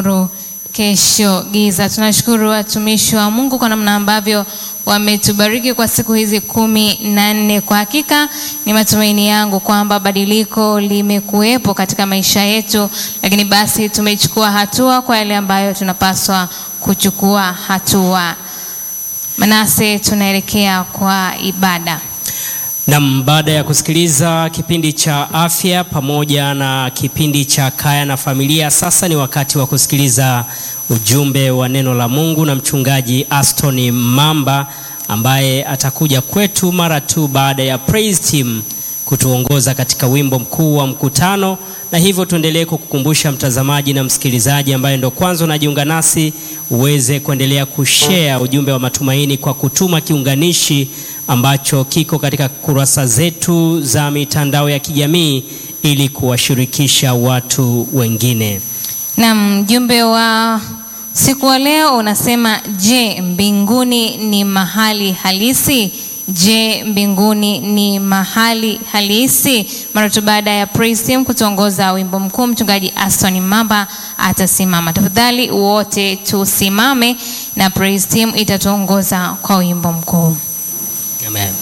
nuru, kesho giza. Tunashukuru watumishi wa Mungu kwa namna ambavyo wametubariki kwa siku hizi kumi na nne. Kwa hakika ni matumaini yangu kwamba badiliko limekuwepo katika maisha yetu, lakini basi tumechukua hatua kwa yale ambayo tunapaswa kuchukua hatua. Manase, tunaelekea kwa ibada. Nam, baada ya kusikiliza kipindi cha afya pamoja na kipindi cha kaya na familia, sasa ni wakati wa kusikiliza ujumbe wa neno la Mungu na mchungaji Aston Mamba ambaye atakuja kwetu mara tu baada ya praise team kutuongoza katika wimbo mkuu wa mkutano. Na hivyo tuendelee kukukumbusha mtazamaji na msikilizaji ambaye ndo kwanza unajiunga nasi, uweze kuendelea kushare ujumbe wa matumaini kwa kutuma kiunganishi ambacho kiko katika kurasa zetu za mitandao ya kijamii ili kuwashirikisha watu wengine. Na mjumbe wa siku wa leo unasema, je, mbinguni ni mahali halisi? Je, mbinguni ni mahali halisi? Mara tu baada ya praise team kutuongoza wimbo mkuu, mchungaji Aston Mamba atasimama. Tafadhali wote tusimame na praise team itatuongoza kwa wimbo mkuu. Amen.